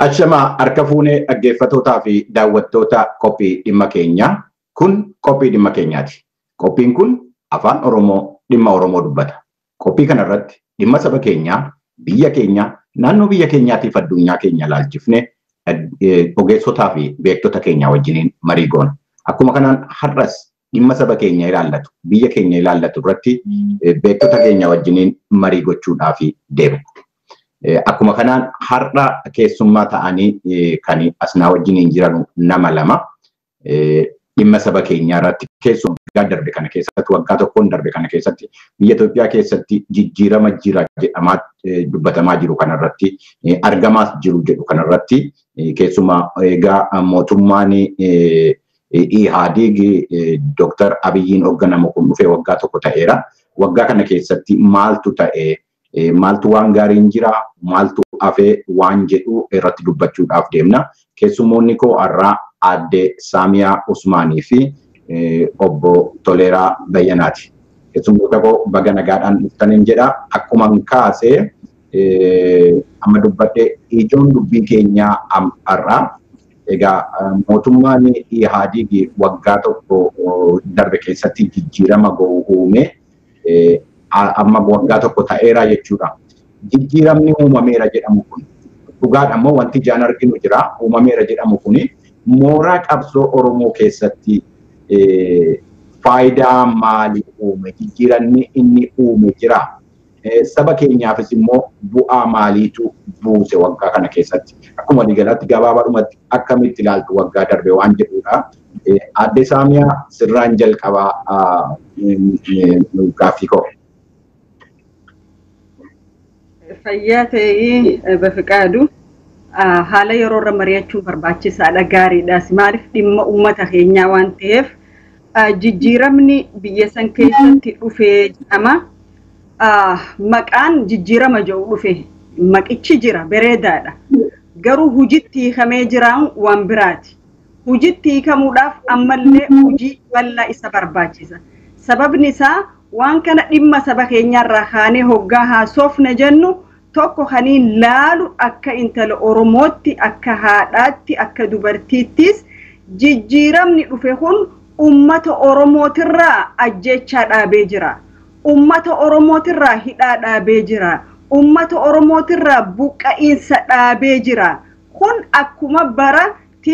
Ashamaa harka fuunee dhaggeeffatootaa fi daawwattoota qophii dhimma keenyaa kun qophii dhimma keenyaati. Qophiin kun afaan Oromoo dhimma Oromoo dubbata. Qophii kanarratti dhimma saba keenyaa, biyya keenyaa, naannoo biyya keenyaatiif addunyaa keenya ilaalchifne ogeessotaa fi beektota keenyaa wajjiniin marii goona. Akkuma kanaan har'as dhimma saba keenya ilaallatu, biyya keenya ilaallatu irratti beektota keenya wajjiniin marii gochuudhaaf deemu. Akkuma kanaan har'a keessummaa ta'anii kan asnaa wajjiniin jiran nama lama dhimma saba keenyaa irratti keessumaa waggaa darbe kana keessatti waggaa tokkoon darbe kana keessatti biyya Itoophiyaa keessatti jijjiirama jira jedhamaa dubbatamaa jiru kanarratti argamaas jiru jedhu kanarratti keessumaa egaa mootummaan Ihaadig Dooktar Abiyyiin hoogganamu kun dhufee waggaa tokko ta'eera. Waggaa kana keessatti maaltu ta'ee maaltu waan gaariin jira maaltu hafee waan jedhu irratti dubbachuudhaaf deemna. Keessumoonni koo har'aa aadde Saamiyaa Usmaanii fi obbo Toleeraa Bayyanaati. Keessummoota koo baga nagaadhaan dhuftaniin jedha. Akkuma kaasee amma dubbadhe ijoon dubbii keenyaa har'aa egaa mootummaan Ihaadig waggaa tokko darbe keessatti jijjiirama go'u uume amma waggaa tokko ta'eera jechuudha. Jijjiiramni uumameera jedhamu kun dhugaadha immoo wanti ijaan arginu jira. Uumameera jedhamu kun mooraa qabsoo Oromoo keessatti faayidaa maalii uume? Jijjiiramni inni uume jira. Saba keenyaafis immoo bu'aa maaliitu buuse waggaa kana keessatti? Akkuma waliigalaatti gabaabaadhumatti akkamitti ilaaltu waggaa darbe waan jedhudha. Aadde Saamiyaa sirraan jalqabaa gaaffii koo. Fayyaa ta'ee bafiqaadu haala yeroo irra mari'achuun barbaachisaadha gaariidhaas maaliif dhimma uummata keenyaa waan ta'eef jijjiiramni biyya san keessatti dhufee jedhama. Maqaan jijjiirama jedhu dhufe maqichi jira bareedaadha. Garuu hujitti hiikamee jiraan waan biraati. Hujitti hiikamuudhaaf ammallee hujii bal'aa isa barbaachisa. Sababni isaa waan kana dhimma saba keenyaarraa kaanee hoggaa haasofna jennu tokko kaniin laalu akka intala Oromootti akka haadhaatti akka dubartiittis jijjiiramni dhufe kun ummata Oromootirraa ajjechaa dhaabee jira. Ummata Oromootirraa hidhaa dhaabee jira. Ummata Oromootirraa buqqa'iinsa dhaabee jira. Kun akkuma bara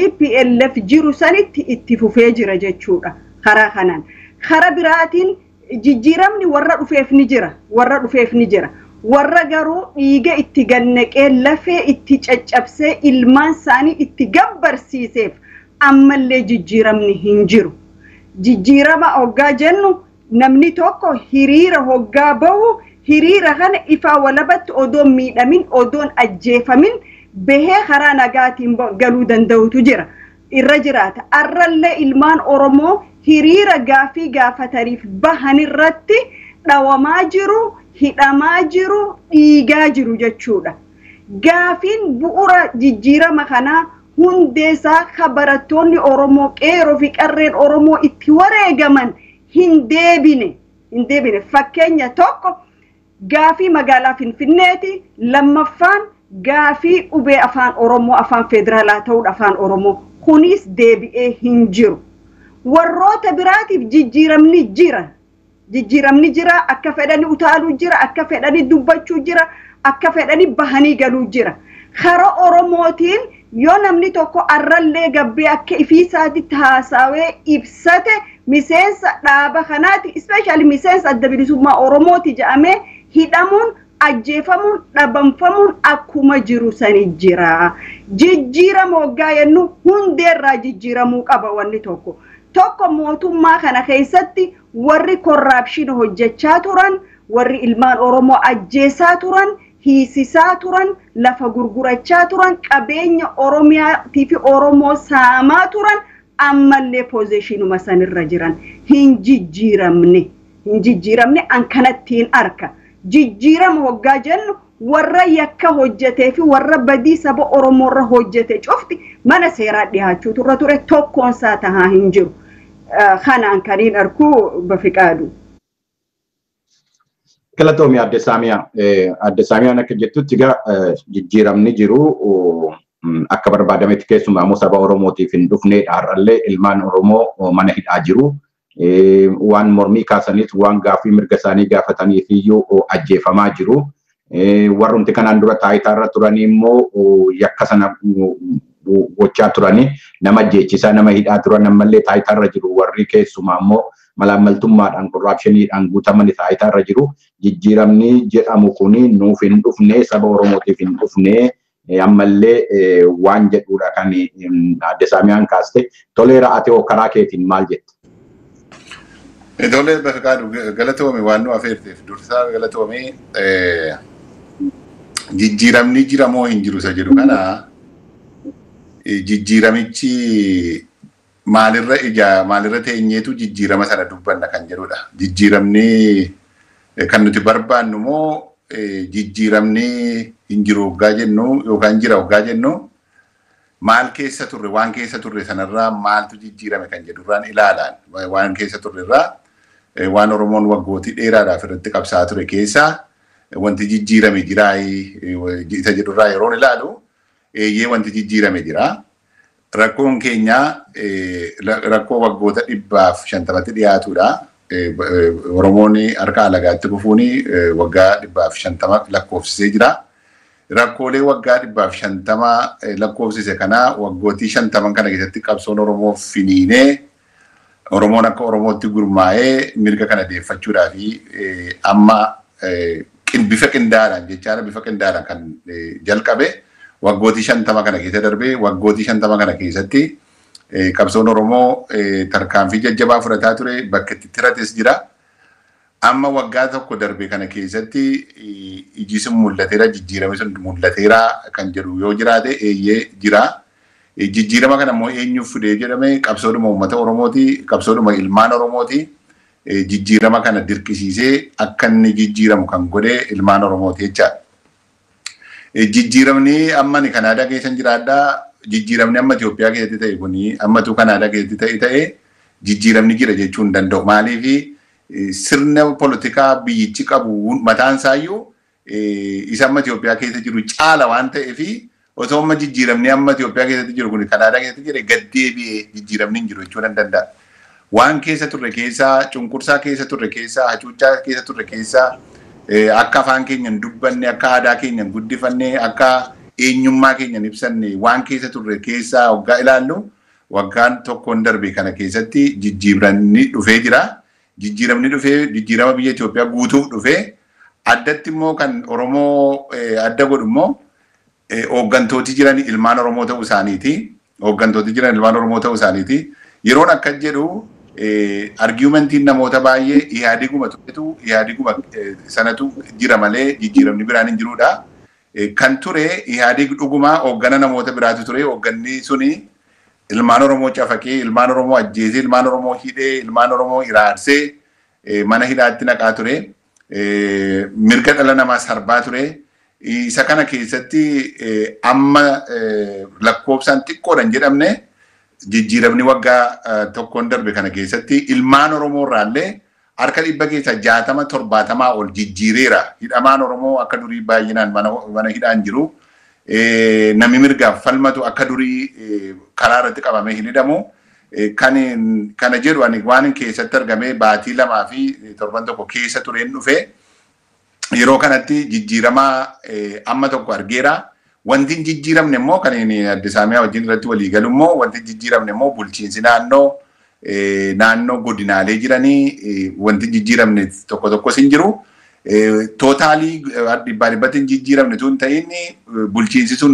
TPLF jiru sanitti itti fufee jira jechuudha karaa kanaan. Karaa biraatiin jijjiiramni warra dhufeef ni jira warra dhufeef ni jira warra garuu dhiiga itti gannaqee lafee itti caccabsee ilmaan isaanii itti gabbarsiiseef ammallee jijjiiramni hin jiru jijjiirama hoggaa jennu namni tokko hiriira hoggaa bahu hiriira kana ifaa walabatti odoon miidhamin odoon ajjeefamin bahee karaa nagaatiin galuu danda'utu jira irra jiraata arrallee ilmaan oromoo hiriira gaafii gaafataniif bahan irratti dhawamaa jiru, hidhamaa jiru, dhiigaa jiru jechuudha. Gaafiin bu'uura jijjiirama kanaa hundeessaa ka barattoonni Oromoo qeeroo fi qarreen Oromoo itti wareegaman hin deebine. Hin deebine. Fakkeenya tokko gaafii magaalaa Finfinneeti. Lammaffaan gaafii qubee afaan Oromoo afaan federaalaa ta'uudha afaan Oromoo. Kunis deebi'ee hin jiru. warroota biraatiif jijjiiramni jira. Jijjiiramni jira akka fedhani utaaluu jira akka fedhani dubbachuu jira akka fedhani bahanii galuu jira. Kara Oromootiin yoo namni tokko arrallee gabbee akka ifiisaatitti haasawee ibsate miseensa dhaaba kanaati ispeeshaali miseensa adda bilisummaa Oromooti jedhamee hidhamuun ajjeefamuun dhabamfamuun akkuma jiru sani jira. Jijjiirama waggaa jennu hundeerraa jijjiiramuu qaba wanni tokko. tokko mootummaa kana keessatti warri korraapshina hojjechaa turan warri ilmaan oromoo ajjeesaa turan hiisisaa turan lafa gurgurachaa turan qabeenya oromiyaatii fi oromoo saamaa turan ammallee poozishinuma sanirra jiran hin jijjiiramne hin jijjiiramne an kanattiin arka jijjiirama hoggaa jennu warra yakka hojjetee fi warra badii saba oromoorra hojjete cufti mana seeraa dhiyaachuu turre ture tokkoonsaa tahaa hin jiru. Kanaan kaniin arkuu bafiqaadu. Galatoomi adde Saamiyaa. Adde Saamiyaan akka jettutti egaa jijjiiramni jiru akka barbaadametti keessumaa immoo saba Oromootiif hin dhufneedha. Har'allee ilmaan Oromoo mana hidhaa jiru. Waan mormii kaasaniif waan gaaffii mirga isaanii gaafataniif iyyuu ajjeefamaa jiru. Warrumti kanaan dura taayitaarra turanii immoo yakka sana gochaa turanii nama ajjeechisaa nama hidhaa turan ammallee taayitaarra jiru warri keessumaa immoo malaammaltummaadhaan korraapshiniidhaan guutamanii taayitaarra jiru. Jijjiiramni jedhamu kuni nuuf hin dhufne saba Oromootiif hin dhufne ammallee waan jedhudha kan adde Saamiyaan kaaste toleera ati karaa keetiin maal jette? Ijoollee Bafqaadu galatoome waan nu afeerteef dursaa galatoome jijjiiramni jira moo hin jiru isa jedhu kana jijjiiramichi maalirra ija maalirra teenyeetu jijjiirama sana dubbanna kan jedhudha. Jijjiiramni kan nuti barbaannu moo jijjiiramni hin jiru hoggaa jennu yookaan jira hoggaa jennu maal keessa turre waan keessa turre sanarraa maaltu jijjiirame kan jedhurraan ilaalaan waan keessa turrerraa waan Oromoon waggootii dheeraadhaaf irratti qabsaa ture keessaa wanti jijjiirame jiraa isa jedhurraa yeroon ilaalu eeyyee wanti jijjiirame jira. Rakkoon keenya rakkoo waggoota dhibbaaf shantamatti dhiyaatudha. Oromoon harka alagaatti kufuun waggaa dhibbaaf shantama lakkoofsisee jira. Rakkoolee waggaa dhibbaaf shantama lakkoofsise kana waggootii shantaman kana keessatti qabsoon Oromoo finiinee Oromoon akka Oromootti gurmaa'ee mirga kana deeffachuudhaa fi amma bifa qindaadhaan jechaadha bifa qindaadhaan kan jalqabe waggootii shantama kana keessa darbee waggootii shantama kana keessatti qabsoon Oromoo tarkaanfii jajjabaa fudhataa ture bakka itti tirates jira. Amma waggaa tokko darbe kana keessatti iji sun mul'ateera jijjiirame sun mul'ateera kan jedhu yoo jiraate eeyyee jira. Jijjiirama kana immoo eenyuuf fidee jedhame qabsoodhuma uummata Oromooti qabsoodhuma ilmaan Oromooti. Jijjiirama kana dirqisiisee akka inni jijjiiramu kan godhe ilmaan Oromooti jechaadha. Jijjiiramni amma ni Kanaadaa keessa jiraadhaa. Jijjiiramni amma Itoophiyaa keessatti ta'e kuni ammatu Kanaadaa keessatti ta'e ta'e jijjiiramni jira jechuu hin danda'u. Maaliif sirna polotikaa biyyichi qabu mataan isaayyuu isa amma Itoophiyaa keessa jiru caala waan ta'eef osoo amma jijjiiramni amma Itoophiyaa keessatti jiru kun Kanaadaa keessatti jira gaddeebi'ee jijjiiramni hin jiru jechuu danda'a. Waan keessa turre keessaa cunqursaa keessa turre keessaa hacuuccaa keessa turre keessaa akka afaan keenyan dubbanne akka aadaa keenyan guddifanne akka eenyummaa keenyan ibsanne waan keessa turre keessaa waggaa ilaallu waggaan tokkoon darbe kana keessatti jijjiiramni dhufee jira. Jijjiiramni dhufee jijjiirama biyya Itoophiyaa guutuuf dhufee addatti immoo kan Oromoo adda godhu immoo hooggantooti jiran ilmaan Oromoo ta'uu isaaniiti. Hooggantooti jiran ilmaan Oromoo ta'uu isaaniiti. Yeroon akkas jedhu argumentiin namoota baay'ee ihaadiguma turetu ihaadiguma sanatu jira malee jijjiiramni biraan hin jirudha. Kan ture ihaadig dhugumaa hooggana namoota biraatu ture hoogganni suni ilmaan Oromoo cafaqee ilmaan Oromoo ajjeesee ilmaan Oromoo hidhee ilmaan Oromoo iraarsee mana hidhaatti naqaa ture. Mirga dhala namaa sarbaa ture. Isa kana keessatti amma lakkoofsaan xiqqoodhan jedhamne jijjiiramni waggaa tokkoon darbe kana keessatti ilmaan Oromoo irraallee harka dhibba keessaa jaatama torbaatamaa ol jijjiireera. Hidhamaan Oromoo akka durii baay'inaan mana hidhaan jiru. Namni mirgaaf falmatu akka durii karaa irratti qabamee hin hidhamu. Kana jedhu ani waan keessatti argamee baatii lamaa fi torban tokko keessa tureen dhufe. Yeroo kanatti jijjiirama amma tokko argeera. Wanti hin jijjiiramne immoo kan adde saamiyaa wajjin irratti walii galu immoo wanti hin jijjiiramne immoo bulchiinsi naannoo naannoo godinaalee jiranii wanti hin jijjiiramne tokko tokkos hin jiru. Tootaalii dhibbaa dhibbatti hin jijjiiramne tun ta'in bulchiinsi sun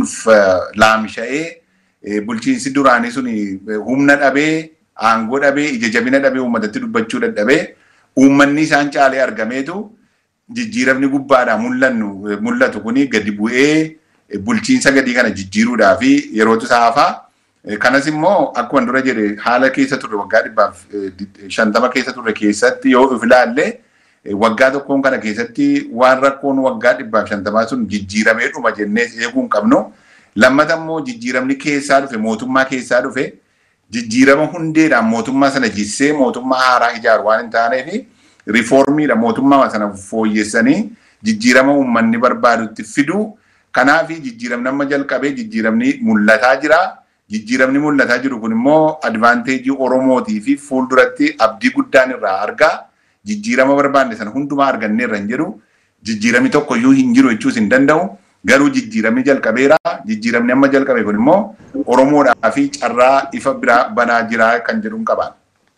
laamsha'ee bulchiinsi duraanii sun humna dhabee aangoo dhabee ija jabina dhabee uummatatti dubbachuu dadhabee uummanni isaan caalee argameetu jijjiiramni gubbaadhaa mul'atu kuni gadi bu'ee bulchiinsa gadii kana jijjiiruudhaa fi yerootu saafaa. Kanas immoo akkuma dura jedhe haala keessa turre waggaa dhibbaaf shantama keessa turre keessatti yoo of ilaalle waggaa tokkoon kana keessatti waan rakkoon waggaa dhibbaaf shantamaa sun jijjiiramee dhuma jennee eeguu hin qabnu. Lammata immoo jijjiiramni keessaa dhufe mootummaa keessaa dhufe jijjiirama hundeedhaan mootummaa sana jissee mootummaa haaraa ijaaru waan hin taaneef riifoormiidha mootummaa sana fooyyessanii jijjiirama uummanni barbaadutti fiduu Kanaaf jijjiiramni amma jalqabee jijjiiramni mul'ataa jira. Jijjiiramni mul'ataa jiru kun immoo advaanteejii Oromootii fi fuulduratti abdii guddaan irraa argaa. Jijjiirama barbaanne sana hundumaa arganneerra hin jiru. Jijjiiramni tokko iyyuu hin jiru jechuus hin danda'u. Garuu jijjiiramni jalqabeera. Jijjiiramni amma jalqabe kun immoo Oromoodhaa fi carraa ifa biraa banaa jira kan jedhuun qabaan.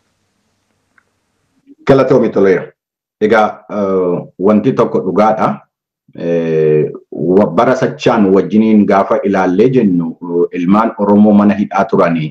Galatoomi toleera. Egaa wanti tokko dhugaadha. Bara sachaan wajjiniin gaafa ilaallee jennu ilmaan Oromoo mana hidhaa turanii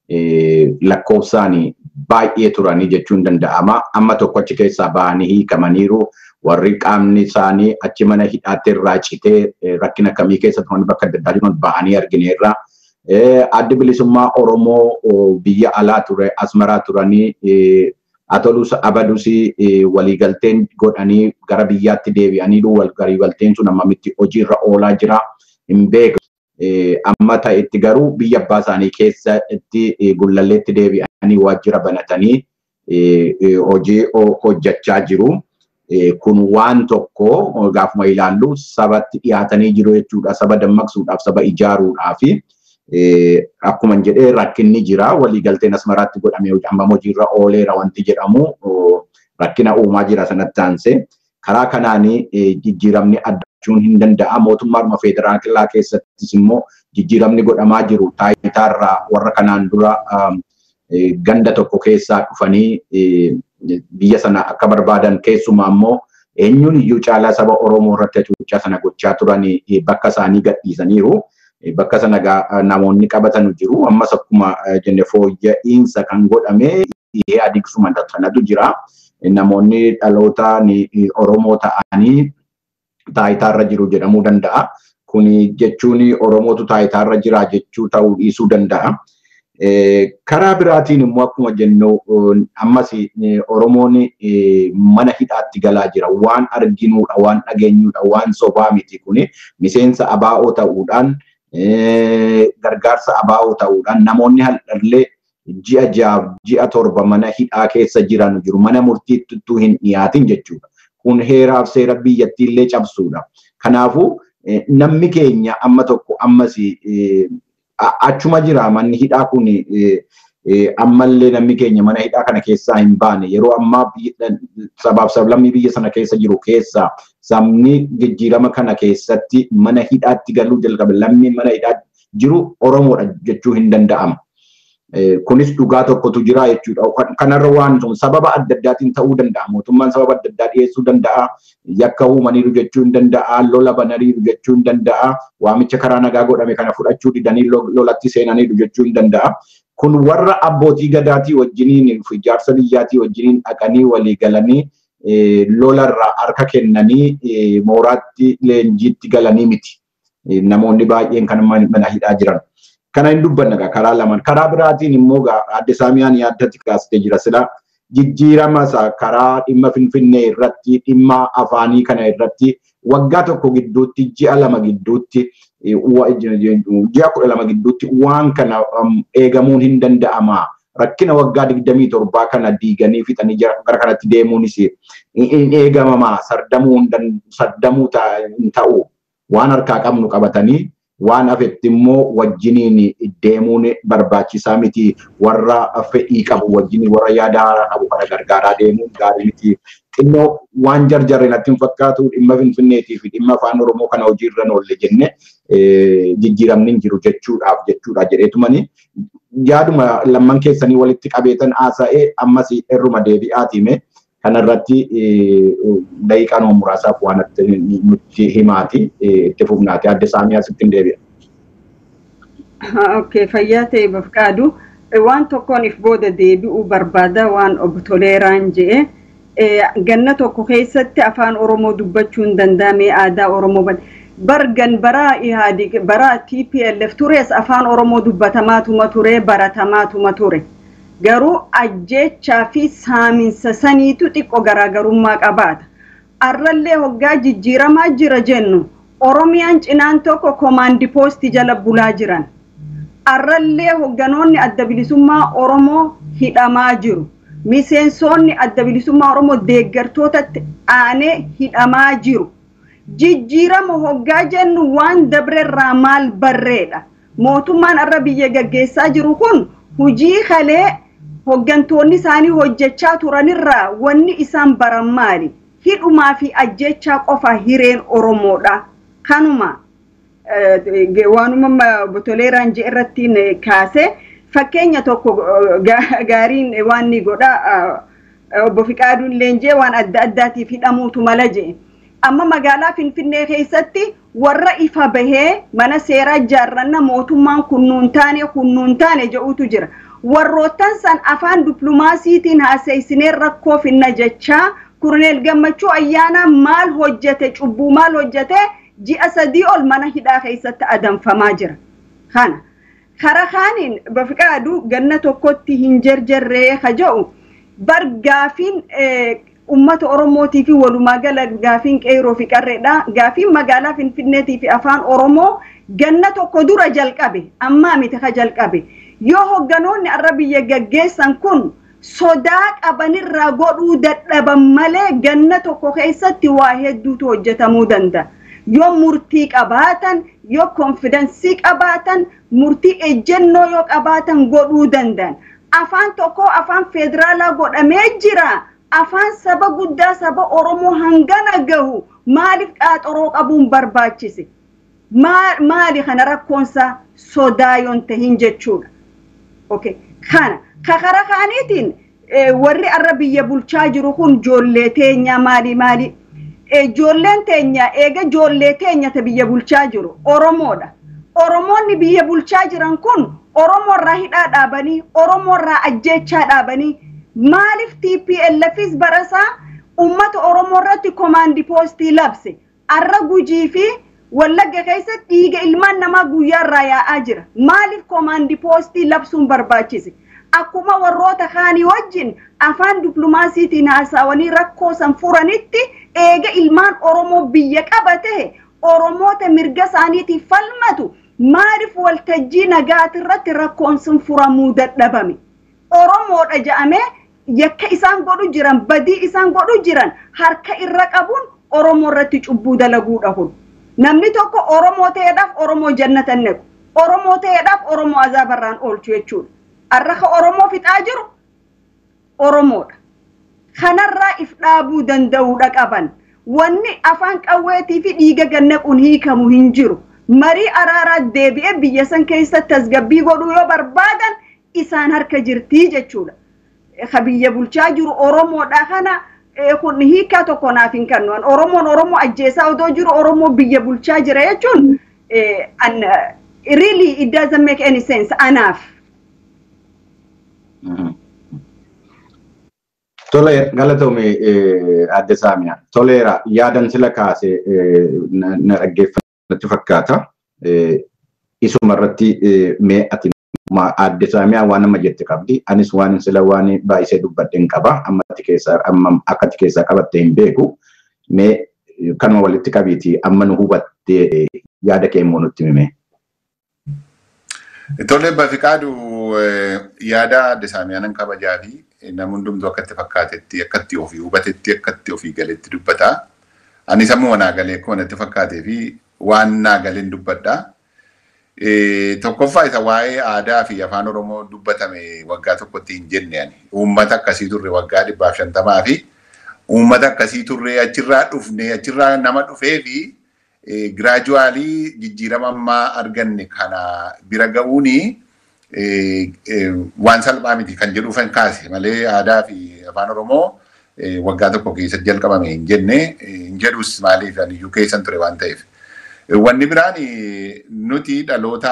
lakkoofsaan baay'ee turanii jechuun danda'ama. Amma tokko achi keessaa bahanii hiikamaniiru. Warri qaamni isaanii achi mana hidhaatti irraa citee rakkina kamii keessa turan bakka adda addaa jiran bahanii argineerra. Addi bilisummaa Oromoo biyya alaa ture asmaraa turanii atolus abadus waliigalteen godhanii gara biyyaatti deebi'anii waliigalteen sun ammamitti hojiirra oolaa jira hin beeku. Amma ta'etti garuu biyya abbaa isaanii keessatti gullalleetti deebi'anii waajjira banatanii hojii hojjechaa jiru. Kun waan tokko gaafuma ilaallu sabatti dhiyaatanii jiru jechuudha. Saba dammaqsuudhaaf, saba ijaaruudhaaf akkuma jedhee rakkinni jira. Waliigalteen asmaraatti godhamee hammam hojiirra ooleera wanti jedhamu rakkina uumaa jira sanatti aansee. Karaa kanaan jijjiiramni addachuun hin danda'a. Mootummaa federaalaa keessattis immoo jijjiiramni godhamaa jiru taayitaarraa warra kanaan dura ganda tokko keessaa dhufanii biyya sana akka barbaadan keessumaa immoo eenyuun iyyuu caalaa saba Oromoo irratti hacuuccaa sana gochaa turanii bakka isaanii gadhiisaniiru. Bakka sana namoonni qabatan jiru. Ammas akkuma jenne fooyya'insa kan godhame dhihee adiiksuma sanatu jira. Namoonni dhaloota Oromoo ta'anii taayitaarra jiru jedhamuu danda'a. Kuni jechuun Oromootu taayitaarra jira jechuu ta'uu dhiisuu danda'a. Karaa biraatiin immoo akkuma jennu ammas Oromoon mana hidhaatti galaa jira. Waan arginuudha, waan dhageenyuudha, waan sobaa miti kuni miseensa abaa'oo ta'uudhaan gargaarsa abaa'oo ta'uudhaan namoonni hallallee ji'a ja'a ji'a torba mana hidhaa keessa jiran jiru. Mana murtiitti hin dhiyaatin jechuudha. Kun heeraaf seera biyyattiillee cabsuudha. Kanaafuu namni keenya amma tokko ammas achuma jira manni hidhaa kun ammallee namni keenya mana hidhaa kana keessaa hin baane yeroo ammaa sabaaf sablammii biyya sana keessa jiru keessaa sabni jijjiirama kana keessatti mana hidhaatti galuu jalqabe lammiin mana hidhaa jiru Oromoodha jechuu hin danda'ama. Kunis dhugaa tokkotu jira jechuudha. Kanarra waan sababa adda addaatiin ta'uu danda'a. Mootummaan sababa adda addaa dhiyeessuu danda'a. Yakka uumaniiru jechuu hin danda'a. Lola bananiiru jechuu hin danda'a. Waamicha karaa nagaa godhame kana fudhachuu didanii lolatti seenaniiru jechuu hin danda'a. Kun warra abbootii gadaatii wajjiniin fi ijaarsa biyyaatii wajjiniin dhaqanii walii galanii lolarraa harka kennanii mooraatti leenjiitti galanii miti. Namoonni baay'een kan mana hidhaa jiran. Kana hin dubbanna karaa lamaan. Karaa biraatiin immoo adde saamiyaan yaaddatti kaastee jira sila jijjiirama karaa dhimma finfinnee irratti dhimma afaanii kana irratti waggaa tokko gidduutti ji'a lama gidduutti ji'a kudha lama gidduutti waan kana eegamuun hin danda'ama. Rakkina waggaa digdamii torbaa kana diiganii fixanii gara kanatti deemuunis hin eegamamaa sardamuu hin ta'u waan harkaa qabnu qabatanii waan hafetti immoo wajjiniin deemuun barbaachisaa miti warra fedhii qabu wajjiniin warra yaada haaraa qabu kana gargaaraa deemuun gaarii miti. Xinnoo waan jarjarre natti hin fakkaatu dhimma finfinneetii fi dhimma afaan oromoo kana hojiirra oolle jenne jijjiiramni hin jiru jechuudhaaf jechuudha jedheetumani yaaduma lamman keessanii walitti qabeetan haasa'ee ammas irruma deebi'aatiime. kanarratti daqiiqaa nama muraasaaf waan nutti himaati itti fufnaati adde saamiyaa sitti hin deebi'a. Okay, fayyaa ta'e bafqaadu waan tokkooniif booda deebi'uu barbaada waan obbo Toleeraan jedhe ganna tokko keessatti afaan Oromoo dubbachuu hin danda'ame aadaa Oromoo bargan bara Ihaadig bara TPLF tures afaan Oromoo dubbatamaatuma ture baratamaatuma ture. garuu ajjechaa fi saaminsa saniitu xiqqoo garaagarummaa qabaata. Arrallee hoggaa jijjiiramaa jira jennu Oromiyaan cinaan tokko koomaandi poostii jala bulaa jiran. Arrallee hogganoonni adda bilisummaa Oromoo hidhamaa jiru. Miseensonni adda bilisummaa Oromoo deeggartootatti aanee hidhamaa jiru. jijjiirama hoggaa jennu waan dabrerraa maal barreedha. Mootummaan arra biyya gaggeessaa jiru kun hujii kalee hoggantoonni isaanii hojjechaa turanirraa wanni isaan baran maali? Hidhumaa fi ajjechaa qofa hireen Oromoodha. Kanuma waanuma botoleeraan jee irratti kaase fakkeenya tokko gaariin waan ni godha obbo Fiqaaduun Leenjee waan adda addaatiif hidhamuutu mala jee. Amma magaalaa Finfinnee keessatti warra ifa bahee mana seeraa ijaarranna mootummaan kunnuun taane kunnuun taane jedhutu jira. Warroottan san afaan diplumaasiitiin haasa'isinee rakkoo finna jechaa Kurneel Gammachuu ayyaana maal hojjete cubbuu maal hojjete ji'a sadii ol mana hidhaa keessatti adamfamaa jira. Kana kara kaaniin bafiqaadu ganna tokkotti hin jarjarree ka jedhu bar gaafiin ummata Oromootii fi walumaa gala gaafiin qeeroo fi qarreedha. Gaafiin magaalaa Finfinneetii fi afaan Oromoo ganna tokko dura jalqabe ammaa miti ka jalqabe. Yoo hogganoonni arra biyya gaggeessan kun sodaa qabanirraa godhuu dadhaban malee ganna tokko keessatti waa hedduutu hojjetamuu danda'a. Yoo murtii qabaatan, yoo konfidensii qabaatan, murtii ejjennoo yoo qabaatan godhuu danda'an. Afaan tokko afaan federaalaa godhamee jira. Afaan saba guddaa saba Oromoo hangana gahu maaliif qaaxoroo qabuun barbaachise? Maali kana rakkoonsaa sodaa yoon tahin jechuudha. Okay. Kana kakara kaaniitiin warri arra biyya bulchaa jiru kun ijoollee teenya maali maali? Ijoolleen teenya eega ijoollee teenya ta biyya bulchaa jiru Oromoodha. Oromoonni biyya bulchaa jiran kun Oromoorraa hidhaa dhaabanii Oromoorraa ajjechaa dhaabanii maaliif TPLFis barasaa uummata Oromoo irratti komaandi poostii labse arra gujii fi wallagga keessatti dhiiga ilmaan namaa guyyaarraa yaa'aa jira. Maaliif komaandi poostii labsuun barbaachise? Akkuma warroota kaanii wajjin afaan diplumaasiitiin haasawanii rakkoo san furanitti eega ilmaan Oromoo biyya qabate Oromoota mirga isaaniitiif falmatu maaliif waltajjii nagaatirratti rakkoon sun furamuu dadhabame? Oromoodha jedhamee yakka isaan godhu jiran badii isaan godhu jiran harka irra qabuun Oromoo irratti cubbuu dalaguudha kun. Namni tokko Oromoo ta'eedhaaf Oromoo jannata nequ. Oromoo ta'eedhaaf Oromoo azaabarraan oolchu jechuudha. Arraka Oromoo fixaa jiru Oromoodha. Kanarraa if dhaabuu danda'uudha qaban. Wanni afaan qawweetii fi dhiiga gannaquun hiikamu hin jiru. Marii araaraa deebi'ee biyya san keessatti tasgabbii godhuu yoo barbaadan isaan harka jirtii jechuudha. Ka biyya bulchaa jiru Oromoodha kana kun hiikaa tokko naaf hin kennu. Oromoon Oromoo ajjeesaa odoo jiru Oromoo biyya bulchaa jira jechuun really it doesn't make any sense anaaf. Tole galatoome adde Saamiyaa. Toleera yaadan sila kaase na dhaggeeffannatti fakkaata. Isuma irratti mee ati adde Saamiyaa waan amma jette qabdi. Anis waan sila waan baay'isee dubbadhe hin qaba. Amma ati keessaa amma akka ati keessaa qabatte hin beeku. Mee kanuma walitti qabiiti amma nu hubattee yaada kee immoo nutti hime. Tole Bafiqaadu yaada adde Saamiyaa nan kabajaa fi namni hundumtuu akka itti fakkaatetti akka itti ofii hubatetti akka itti ofii galetti dubbata. Ani sammuu naa galee akkuma natti fakkaatee fi waan naa galeen dubbadha. Tokkoffaa isa waa'ee aadaa fi afaan Oromoo dubbatame waggaa tokkotti hin jenne ani. Uummata akkasii turre waggaa dhibbaaf shantamaa fi uummata akkasii turre achirraa dhufne achirraa nama dhufee fi giraajuwaalii jijjiirama ammaa arganne kana bira ga'uuni waan salphaa miti kan jedhu kan kaase malee aadaa fi afaan Oromoo waggaa tokko keessatti jalqabame hin jenne hin jedhus maaliif iyyuu keessan ture waan ta'eef. Wanni biraan nuti dhaloota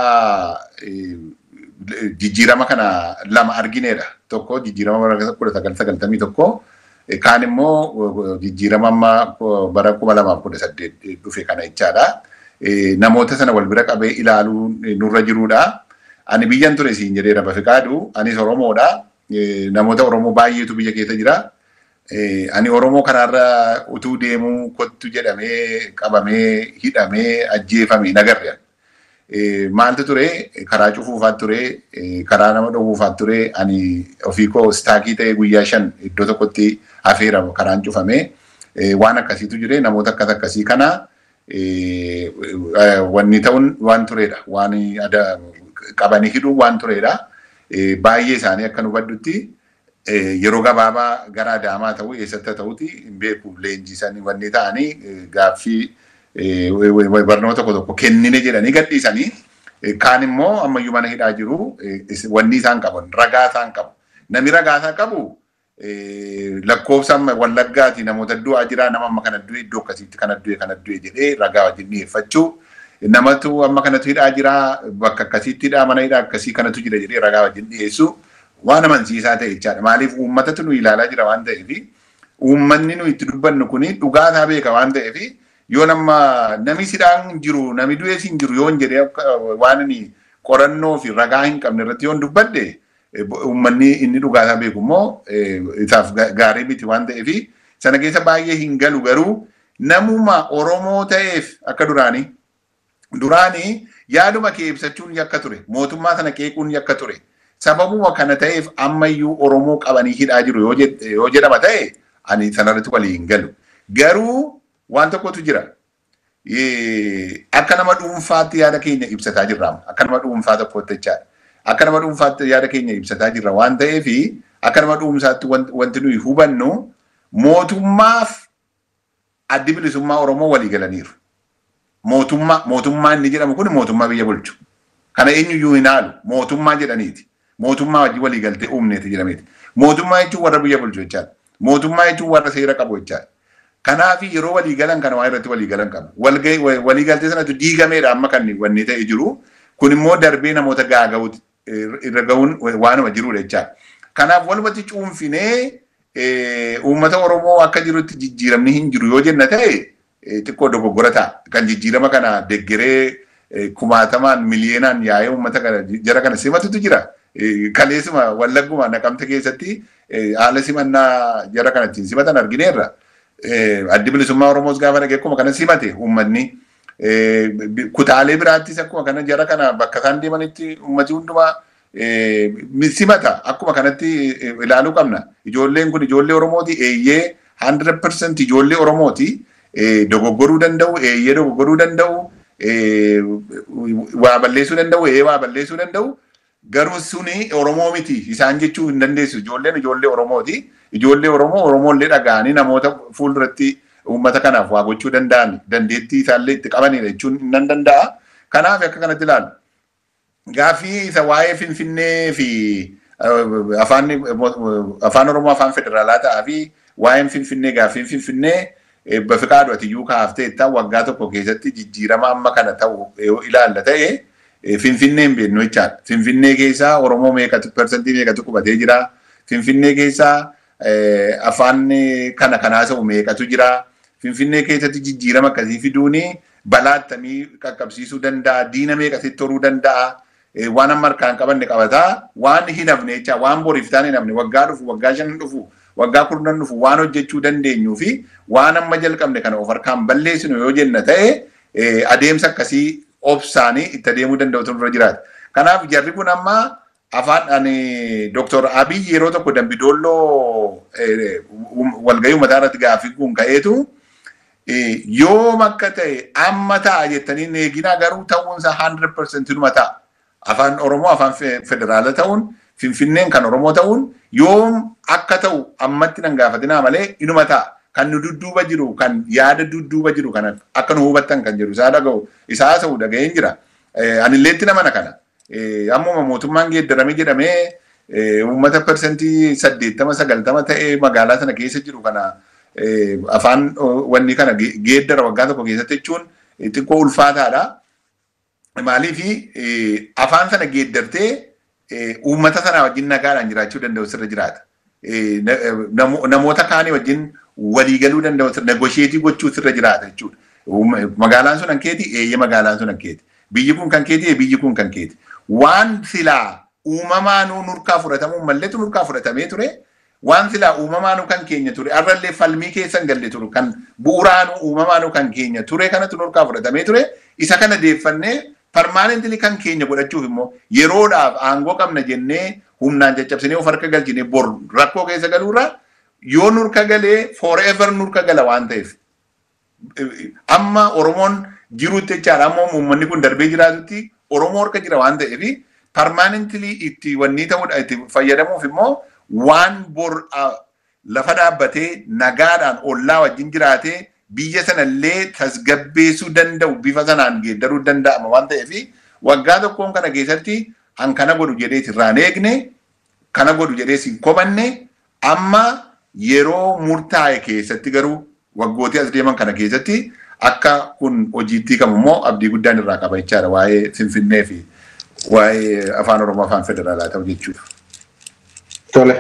jijjiirama kana lama argineedha. Tokko jijjiirama bara kudha sagal sagaltamii tokko kaan immoo jijjiirama amma bara kuma lamaaf kudha saddeet dhufe kana jechaadha. Namoota sana wal bira qabee ilaaluu nurra jiruudha. Ani biyyan ture siin jedheera Bafiqaadu. Anis Oromoodha. Namoota Oromoo baay'eetu biyya keessa jira. Ani Oromoo kanarra utuu deemuu kottu jedhamee qabamee hidhamee ajjeefame hin agarre. Maaltu ture karaa cufuufaat ture karaa nama dhowwuufaat ture ani ofii koo istaakii ta'ee guyyaa shan iddoo tokkotti hafeera karaan cufamee waan akkasiitu jire namoota akkas akkasii kana wanni ta'uun waan turedha. Waan qabanii hidhuu waan turedha. Baay'ee isaanii akka nu hubaddutti yeroo gabaabaa gara adaamaa ta'uu eessatti ta'uti hin beeku leenjisanii wanni ta'anii gaaffii barnoota tokko tokko kennine jedhanii gadhiisanii kaan immoo ammayyuu mana hidhaa jiru wanni isaan qaban ragaa isaan qabu. Namni ragaa isaan qabu lakkoofsa wallaggaati namoota du'aa jira nama amma kana du'e iddoo akkasiitti kana du'e kana du'e jedhee ragaa wajjin dhiyeeffachuu namatu amma kanatu hidhaa jira bakka akkasiitti hidhaa mana hidhaa akkasii kanatu jira jedhee ragaa wajjin dhiyeessu waan amansiisaa ta'e jechaadha. Maaliif uummatatu nu ilaalaa jira waan ta'eef uummanni nu itti dubbannu kuni dhugaa isaa beeka waan ta'eef yoo nama nami hidhaan jiru nami du'ees hin jiru yoo hin jedhee waan inni qorannoo fi ragaa hin qabne irratti yoo dubbadde uummanni inni dhugaa isaa beeku immoo isaaf gaarii miti waan ta'eef sana keessa baay'ee hin galu garuu namuma Oromoo ta'eef akka duraanii duraanii yaaduma kee ibsachuun yakka ture mootummaa sana qeequun yakka ture sababuma kana ta'eef ammayyuu Oromoo qabanii hidhaa jiru yoo jedhama ta'e ani sanarratti walii hin galu garuu waan tokkotu jira akka nama dhuunfaatti yaada keenya ibsataa jirra akka nama dhuunfaa tokkotti jechaadha. akka nama dhuunfaatti yaada keenya ibsataa jirra waan ta'eef akka nama dhuunfaatti wanti nuyi hubannu mootummaaf addi bilisummaa Oromoo walii galaniiru. Mootummaa mootummaa inni jedhamu kun mootummaa biyya bulchu. Kana eenyuyyuu hin haalu mootummaa jedhaniiti. Mootummaa wajjin walii galtee uumneeti jedhameeti. Mootummaa jechuun warra biyya bulchu jechaadha. Mootummaa jechuun warra seera qabu jechaadha. Kanaaf yeroo walii galan kana waa irratti walii galan qabu. Walii galtee sanatu diigameedha amma kan wanni ta'e jiru. Kun immoo darbee namoota gaaga'uuti. irra ga'uun waanuma jirudha jechaadha. Kanaaf walumatti cuunfinee uummata Oromoo akka jirutti jijjiiramni hin jiru yoo jenna ta'e xiqqoo dogoggora ta'a. Kan jijjiirama kana deggeree kumaatamaan miliyoonaan yaa'ee uummata kana jara kana simatutu jira. Kaleessuma wallagguma naqamte keessatti haala simannaa jara kana ittiin simatan argineerra. Addi bilisummaa Oromoos gaafa dhagee akkuma kana simate uummanni. kutaalee biraattis akkuma kana jara kana bakka isaan deemanitti uummati hundumaa simata akkuma kanatti ilaaluu qabna. Ijoolleen kun ijoollee Oromooti eeyyee 100% ijoollee Oromooti dogoggoruu danda'u eeyyee dogoggoruu danda'u waa balleessuu danda'u eeyyee waa balleessuu danda'u garuu suni Oromoo miti isaan jechuu hin dandeessu ijoolleen ijoollee Oromooti ijoollee Oromoo Oromoollee dhaga'anii namoota fuulduratti uummata kanaaf waa gochuu danda'an dandeettii isaallee itti qabanidha jechuun nan danda'a. Kanaaf akka kanatti ilaalu. Gaaffii isa waa'ee Finfinnee fi afaan afaan Oromoo afaan federaalaa ta'aa fi waa'een Finfinnee gaaffiin Finfinnee bafiqaadhu ati iyyuu kaafteetta waggaa tokko keessatti jijjiirama amma kana ta'u ilaalla ta'e Finfinnee hin beeknu jechaadha. Finfinnee keessaa Oromoo meeqatu parsantii meeqatu qubatee jira. Finfinnee keessaa afaan kana kanaa ta'u meeqatu jira. Finfinnee keessatti jijjiirama akkasii fiduuni balaa akkamii qaqqabsiisuu danda'a. Diina meeqasitti horuu danda'a. Waan amma harkaan qabanne qabataa waan hin hafne jecha waan boriif ta'an hin hafne waggaa dhufu waggaa shan dhufu waggaa kurnan dhufu waan hojjechuu dandeenyuu fi waan amma jalqabne kana of harkaan balleessinu yoo jenna ta'e adeemsa akkasii obsaanii itti adeemuu danda'utu nurra jiraata. Kanaaf jarri kun amma afaan ani Dr. Abiy yeroo tokko dambidoolloo walgahii uummataa irratti gaaffii kun ka'eetu yoom akka ta'e amma ta'a jettanii eeginaa garuu ta'uunsa 100% numa ta'a. Afaan Oromoo afaan federaala ta'uun Finfinneen kan Oromoo ta'uun yoom akka ta'u ammatti nan gaafatinaa malee inuma ta'a. Kan nu dudduuba jiru kan yaada dudduuba jiru kan akka nu hubattan kan jedhu isaa dhaga'u isaa ta'u dhaga'een jira. Anilleetti nama kana. Ammuma mootummaan geeddarame jedhamee uummata parsantii saddeettama sagaltama ta'ee magaalaa sana keessa jiru kana afaan wanni kana geeddara waggaa tokko keessatti jechuun xiqqoo ulfaataadha. Maaliif afaan sana geeddartee uummata sana wajjin nagaadhaan jiraachuu danda'u sirra jiraata. Namoota kaanii wajjin waliigaluu danda'u negosheetii gochuu sirra jiraata jechuudha. Magaalaan sun hankeeti eeyya magaalaan sun hankeeti. Biyyi kun kan keeti biyyi kun kan keeti. Waan silaa uumamaanuu nurkaa fudhatamuu malleetu nurkaa fudhatamee ture. Waan silaa uumamaanuu kan keenya ture. Arrallee falmii keessa hin galle ture. Kan bu'uuraanuu uumamaanuu kan keenya ture kanatu nurkaa fudhatamee ture. Isa kana deeffannee parmaanentili kan keenya godhachuuf immoo yeroodhaaf aangoo qabna jennee humnaan caccabsinee of harka galchine bor rakkoo keessa galuurra yoo nurka galee forever nurka gala waan ta'eef amma Oromoon jiruutti jechaadha amma uummanni kun darbee jiraatutti Oromoo harka jira waan ta'eef permanently itti wanni ta'uudha itti fayyadamuuf immoo waan bor lafa dhaabbatee nagaadhaan ollaa wajjin jiraatee biyya sanallee tasgabbeessuu danda'u bifa sanaan geeddaruu danda'ama waan ta'eef waggaa tokkoon kana keessatti an kana godhu jedhee irraan eegne kana godhu jedhee hin kobanne amma yeroo murtaa'e keessatti garuu waggootii as deeman kana keessatti akka kun hojiitti qabu immoo abdii guddaan irraa qaba jechaadha waa'ee Finfinnee fi waa'ee afaan Oromoo afaan federaalaa ta'u jechuudha. Tole.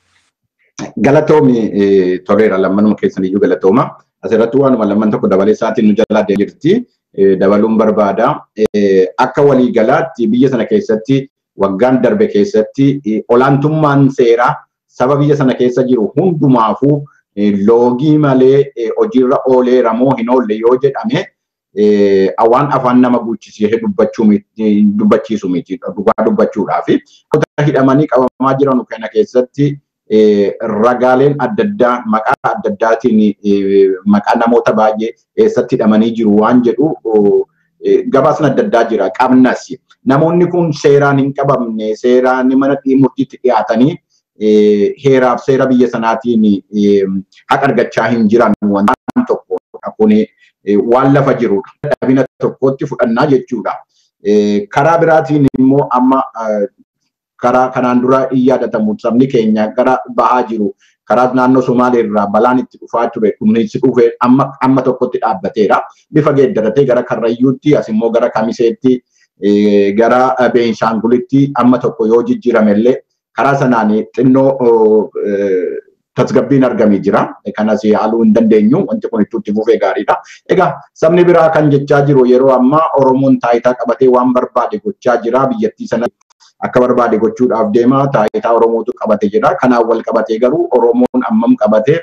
Galatoomi toleera lammanuma keessan iyyuu galatooma. Asirratti waanuma lamman tokko dabalee isaatiin nu jalaa jirti. Dabaluun barbaada. Akka waliigalaatti biyya sana keessatti waggaan darbe keessatti olaantummaan seeraa saba biyya sana keessa jiru hundumaafuu loogii malee hojiirra oolee ramoo hin oolle yoo jedhame waan afaan nama guuchisiisee dubbachiisu miti dhugaa dubbachuudhaaf. hidhamanii qabamaa jiran kana keessatti ragaaleen adda addaa maqaa adda addaatiin maqaa namoota baay'ee eessatti hidhamanii jiru waan jedhu gabaasni adda addaa jira qabnas. Namoonni kun seeraan hin qabamne seeraan mana murtiitti dhiyaatanii heeraaf seera biyya sanaatiin haqa argachaa hin jiran waan tokko kun waan lafa jirudha. Dhabina tokkotti fudhannaa jechuudha. Karaa biraatiin immoo amma karaa kanaan dura hin yaadatamu sabni keenya gara bahaa jiru karaa naannoo Somaalee irraa balaan itti dhufaa ture kunuunsi dhufee amma amma tokkotti dhaabbateera. Bifa geeddaratee gara Karrayyuutti as immoo gara Kamiseetti gara Beenshaangulitti amma tokko yoo jijjiirame illee karaa sanaan xinnoo tasgabbiin argamee jira. Kanas haaluu hin dandeenyu wanti kun itti fufee gaariidha. Egaa sabni biraa kan jechaa jiru yeroo ammaa Oromoon taayitaa qabatee waan barbaade gochaa jira biyyattii sana akka barbaade gochuudhaaf deema taayitaa Oromootu qabate jira. Kanaan wal qabatee garuu Oromoon ammam qabatee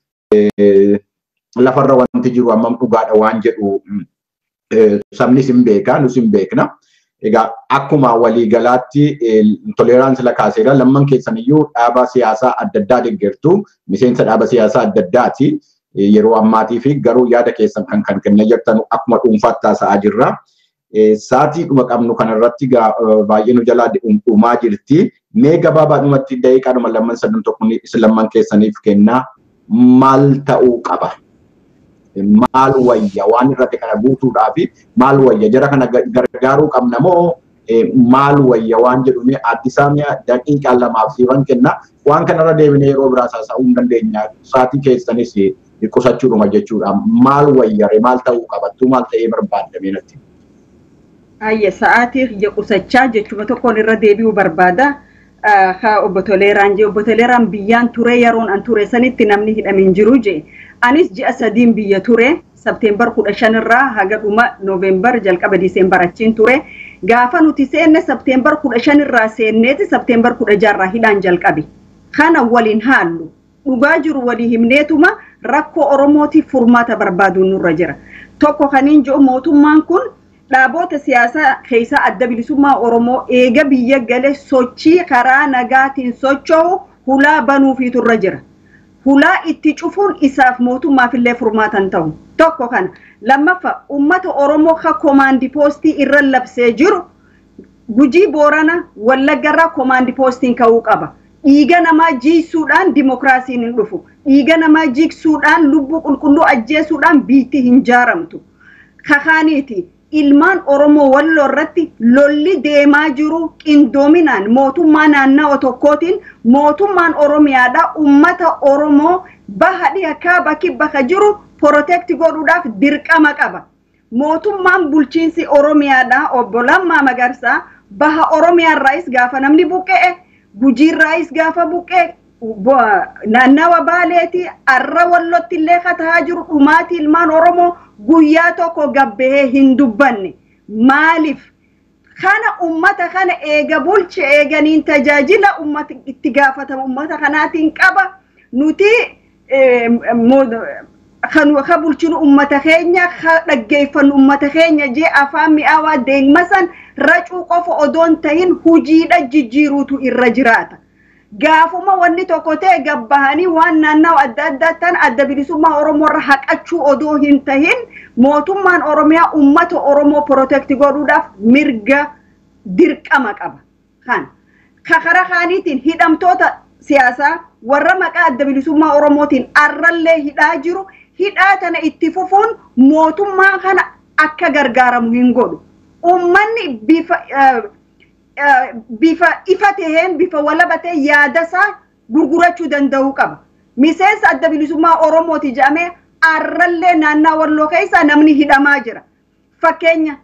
lafarra wanti jiru ammam dhugaadha waan jedhu sabnis hin beeka nus hin beekna. Egaa akkuma waliigalaatti toleeraansi lakaaseera lamman keessan iyyuu dhaaba siyaasaa adda addaa deeggartu miseensa dhaaba siyaasaa adda addaati yeroo ammaatii fi garuu yaada keessan kan kan kennaa jirtan akkuma dhuunfaatti taasa'aa jirra. Saatii dhuma qabnu kanarratti baay'ee nu jalaa dhumaa jirti. Mee gabaabaadhumatti daqiiqaadhuma lamman sadan tokko lamman keessaniif kennaa maal ta'uu qaba? maal wayya waan irratti kana guutuudhaa fi maal wayya jara kana gargaaruu qabna moo maal wayya waan jedhume addisaamiyaa daqiiqaa lamaaf siifan kenna waan kanarra deebinee yeroo biraa saasa'uu hin dandeenya saatii keessanis qusachuudhuma jechuudha maal wayyare maal ta'uu qabattu maal ta'ee barbaadame natti. Ayya sa'aatii ija qusachaa jechuma tokkoon irra deebi'uu barbaada. Haa obbo Toleeraan jee obbo Toleeraan biyyaan ture yeroon an ture sanitti namni hidhamin jiru jee. Anis ji'a sadiin biyya ture Sabteembar kudha shanirraa haga dhuma Nooveembar jalqaba Diseembar achiin ture. Gaafa nuti seenne Sabteembar kudha shanirraa seenneeti Sabteembar kudha jaarraa hidhaan jalqabe. Kana waliin haallu. Dhugaa jiru walii himneetuma rakkoo Oromootiif furmaata barbaaduun nurra jira. Tokko kaniin jiru mootummaan kun dhaaboota siyaasaa keessaa adda bilisummaa Oromoo eega biyya gale sochii karaa nagaatiin socho'u hulaa banuufiitu irra jira. Hulaa itti cufuun isaaf mootummaaf illee furmaatan ta'u. Tokko kana. Lammaffaa uummata Oromoo ka koomaandi poostii irra labsee jiru gujii boorana wallaggarraa koomaandi poostiin ka'uu qaba. Dhiiga namaa jiisuudhaan dimokiraasiin hin dhufu. Dhiiga namaa jigsuudhaan lubbuu qulqulluu ajjeesuudhaan biitti hin jaaramtu. Kakaaniiti. ilmaan Oromoo walloo irratti lolli deemaa jiru qindoominaan mootummaa naannawa tokkootiin mootummaan Oromiyaadha uummata Oromoo baha dhiyakaa bakki bakka jiru porotekti godhuudhaaf dirqama qaba. Mootummaan bulchiinsi Oromiyaadha obbo Lammaa Magarsaa baha Oromiyaarraayis gaafa namni buqqa'e gujiirraayis gaafa buqqa'e naannawa baaleeti arra wallotti illee kataa jiru dhumaati ilmaan Oromoo guyyaa tokko gabbahee hin dubbanne maaliif kana ummata kana eega bulche eeganiin tajaajila ummata itti gaafatama ummata kanaatiin qaba nuti ka bulchinu ummata keenya ka dhaggeeffannu ummata keenya jee afaan mi'aawaa deegmasan racuu qofa odoon tahin hujiidha jijjiiruutu irra jiraata. Gaafuma wanni tokko ta'e gabbahanii waan naannawa adda addaattan adda bilisummaa Oromoo irra haqachuu odoo hin tahin mootummaan Oromiyaa uummata Oromoo protekti godhuudhaaf mirga dirqama qaba. Kan kakara kaaniitiin hidhamtoota siyaasaa warra maqaa adda bilisummaa Oromootiin arrallee hidhaa jiru hidhaa tana itti fufuun mootummaa kana akka gargaaramu hin godhu. Uummanni bifa bifa ifa taheen bifa walaba ta'e yaadasaa gurgurachuu danda'uu qaba. Miseensa adda bilisummaa Oromooti jedhamee arrallee naannaa walloo keessaa namni hidhamaa jira. Fakkeenya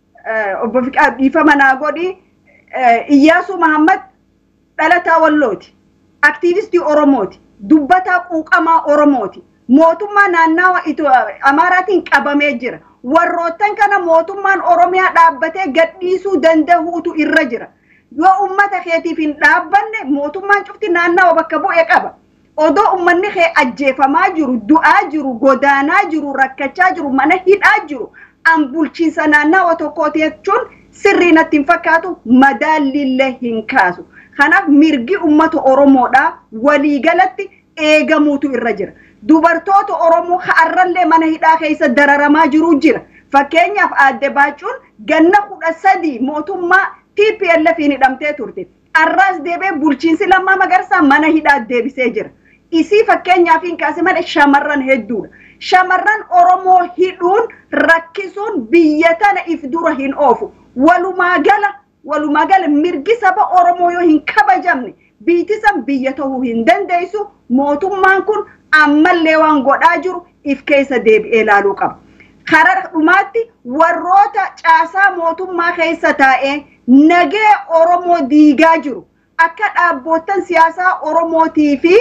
obbo Ifa Manaa godhi Iyyaasuu Mahammad dhalataa wallooti. Aktiivistii Oromooti. Dubbataa quuqamaa Oromooti. Mootummaa naannawa Amaaraatiin qabamee jira. warroottan kana mootummaan Oromiyaa dhaabbatee gadhiisuu danda'uutu irra jira. Yoo uummata keetiif hin dhaabbanne mootummaan cufti naannawa bakka bu'e qaba. Odoo uummanni kee ajjeefamaa jiru, du'aa jiru, godaanaa jiru, rakkachaa jiru, mana hidhaa jiru, an bulchiinsa naannawa tokkooti jechuun sirrii natti hin fakkaatu madaallillee hin kaasu. Kanaaf mirgi uummata Oromoodhaa waliigalatti eegamuutu irra jira. dubartoota Oromoo har'allee mana hidhaa keessa dararamaa jiru jira. Fakkeenyaaf aadde baacuun ganna kudha sadii mootummaa TPLF hidhamtee turte. Har'aas deebee bulchiinsi lammaa magarsaa mana hidhaa deebisee jira. Isii fakkeenyaaf hin kaase malee shamarran hedduudha. Shamarran Oromoo hidhuun rakkisuun biyya tana if dura hin oofu. Walumaa gala walumaa gala mirgi saba Oromoo yoo hin kabajamne biitisan biyya ta'uu hin dandeessu mootummaan kun ammallee waan godhaa jiru if keessa deebi'ee ilaaluu qaba. Karaa dhumaatti warroota caasaa mootummaa keessa taa'ee nagee Oromoo diigaa jiru akka dhaabboottan siyaasaa Oromootii fi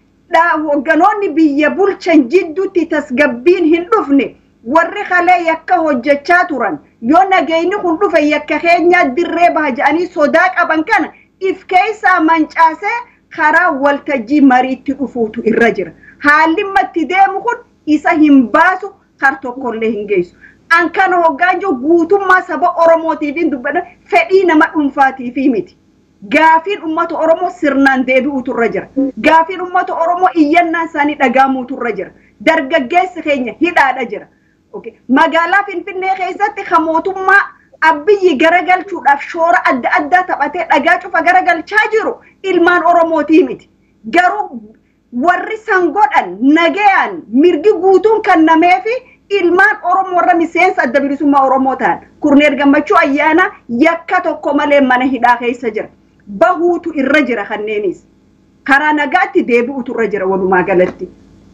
hogganoonni biyya bulchan jidduutti tasgabbiin hin dhufne warri kalee yakka hojjechaa turan yoo nageenyi kun dhufe yakka keenyaa dirree baha jedhanii sodaa qaban kana if keessaa mancaasee karaa waltajjii mariitti dhufuutu irra jira. haalli matti deemu kun isa hin baasu kar tokkollee hin geessu. An kana hoggaan jiru guutummaa saba Oromootiif hin dubbatan fedhii nama dhuunfaatiif miti. Gaafiin uummata Oromoo sirnaan deebi'uutu irra jira. Gaafiin uummata Oromoo iyyannaan isaanii dhagaamuutu irra jira. Dargaggeessi keenya hidhaadha jira. Magaalaa Finfinnee keessatti kan mootummaa abbiyyi garagalchuudhaaf shoora adda addaa taphatee dhagaa cufa garagalchaa jiru ilmaan Oromootii miti. Garuu warri san godhan nagayaan mirgi guutuun kennamee fi ilmaan Oromoo warra miseensa adda bilisummaa Oromoo ta'an kurneel gammachuu ayyaana yakka tokko malee mana hidhaa keessa jira. Bahuutu irra jira kanneenis. Karaa nagaatti deebi'utu irra jira walumaa galatti.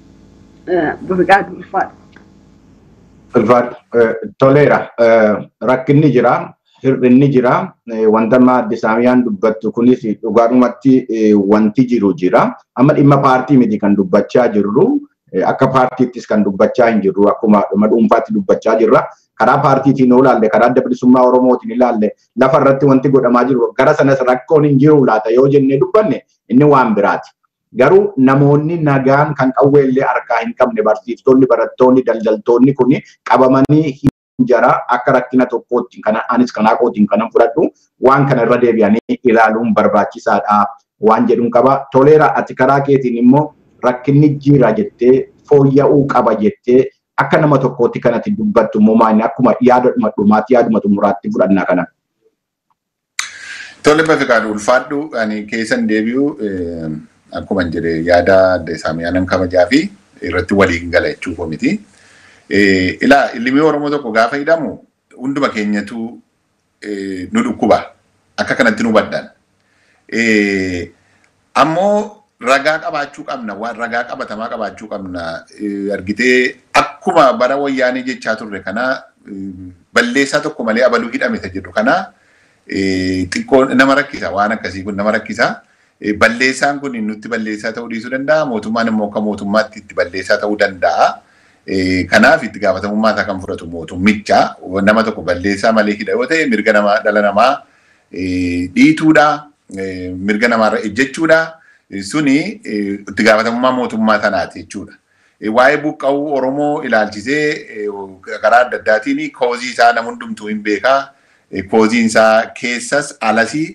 Bifiqaadu ulfaadha. Ulfaadha. Toleera. Rakkinni jira. Hir'inni jira. Wanta amma Addis Ababaan dubbattu kunis dhugaadhumatti wanti jiru jira. Amma dhimma paartii miti kan dubbachaa jirru. Akka paartiittis kan dubbachaa hin jirru. Akkuma dhuma dhuunfaatti dubbachaa jirra. Karaa paartiitiin yoo ilaalle, karaa adda bilisummaa Oromootiin ilaalle, lafa irratti wanti godhamaa jiru. Gara sanas rakkoon hin jiru laata yoo jennee dubbanne inni waan biraati. Garuu namoonni nagaan kan qawweellee harkaa hin qabne barsiiftonni, barattoonni, daldaltoonni kun qabamanii jara akka rakkina tokkootti kana anis kanaa kootiin kanan fudhadhu waan kana irra deebi'anii ilaaluun barbaachisaadha waan jedhuun qaba. Toleera ati karaa keetiin immoo rakkinni jira jettee fooyya'uu qaba jettee akka nama tokkootti kanatti dubbattu immoo maali akkuma yaaduma dhumaatti yaaduma xumuraatti fudhannaa kana. Tole Bafiqaadhu ulfaadhu ani keessan deebi'u akkuma jedhe yaada adda isaamiyaanan kabajaa fi irratti waliin gala jechuuf miti. Ilaa ilmi Oromoo tokko gaafa hidhamu hunduma keenyatu nu dhukkuba. Akka kanatti nu baddan. Ammoo ragaa qabaachuu qabna. Waan ragaa qabatamaa qabaachuu qabna. Argitee akkuma bara wayyaanii jechaa turre kana balleessaa tokko malee abaluu hidhame isa jedhu kana xiqqoo nama rakkisa. Waan akkasii kun nama rakkisa. Balleessaan kun nutti balleessaa ta'uu dhiisuu danda'a. Mootummaan immoo akka mootummaatti itti balleessaa ta'uu danda'a. Kanaaf itti gaafatamummaa isaa kan fudhatu mootummicha nama tokko balleessaa malee hidha yoo ta'e mirga namaa dhala namaa dhiituudha mirga namaarra ejjechuudha suni itti gaafatamummaa mootummaa sanaati jechuudha. Waa'ee buqqa'uu Oromoo ilaalchisee karaa adda addaatiin koozii isaa nama hundumtuu hin beekaa. Kooziin isaa keessas alasii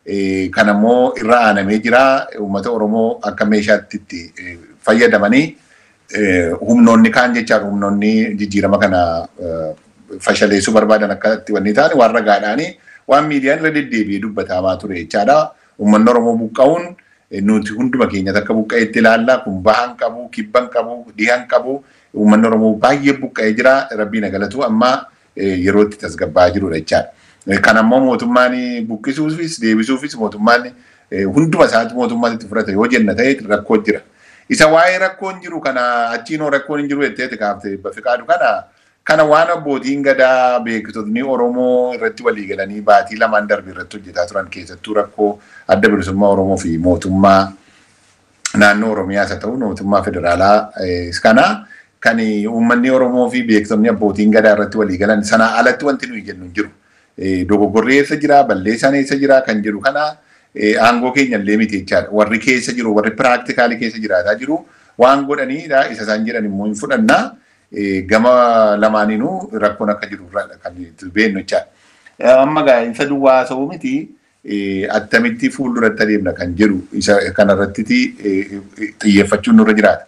Kan ammoo irra aanamee jira uummata Oromoo akka meeshaatti itti fayyadamanii humnoonni kaan jechaadha humnoonni jijjiirama kana fashaleessuu barbaadan akka itti wanni ta'an waan ragaadhaanii waan miidiyaan irra deddeebi'ee dubbatamaa ture jechaadha. Uummanni Oromoo buqqa'uun nuti hunduma keenyatti akka buqqa'eetti ilaalla. Kun bahan qabu, kibban qabu, dhihan qabu. Uummanni Oromoo baay'ee buqqa'ee jira. Rabbiin galatu amma yeroo itti tasgabbaa'aa jirudha jechaadha. Kan ammoo mootummaan buqqisuufis deebisuufis mootummaan hunduma isaatti mootummaan itti fudhata yoo jenna ta'e rakkoo jira. Isa waa'ee rakkoon jiru kana achiinoo rakkoon hin jiru jettee kaaftee bafiqaadu kana kana waan abbootiin gadaa beektotni Oromoo irratti walii galanii baatii lamaan darbe irratti hojjetaa turan keessattuu rakkoo adda bilisummaa Oromoo fi mootummaa naannoo Oromiyaas haa ta'u mootummaa federaalaa kana kan uummanni Oromoo fi beektonni abbootiin gadaa irratti walii galan sanaa alatti wanti nuyi jennu hin jiru. Dogoggorri eessa jira balleessaan eessa jira kan jedhu kana aangoo keenya illee miti jechaadha. Warri keessa jiru warri piraaktikaalii keessa jiraataa jiru waan godhaniidha isa isaan jedhan immoo hin fudhannaa. gama lamaaniinuu rakkoon akka jiru kan beeknu jechaadha. Amma gaa'insa duwwaa ta'uu miti attamitti fuulduratti adeemna kan jedhu isa kanarratti xiyyeeffachuun nurra jiraata.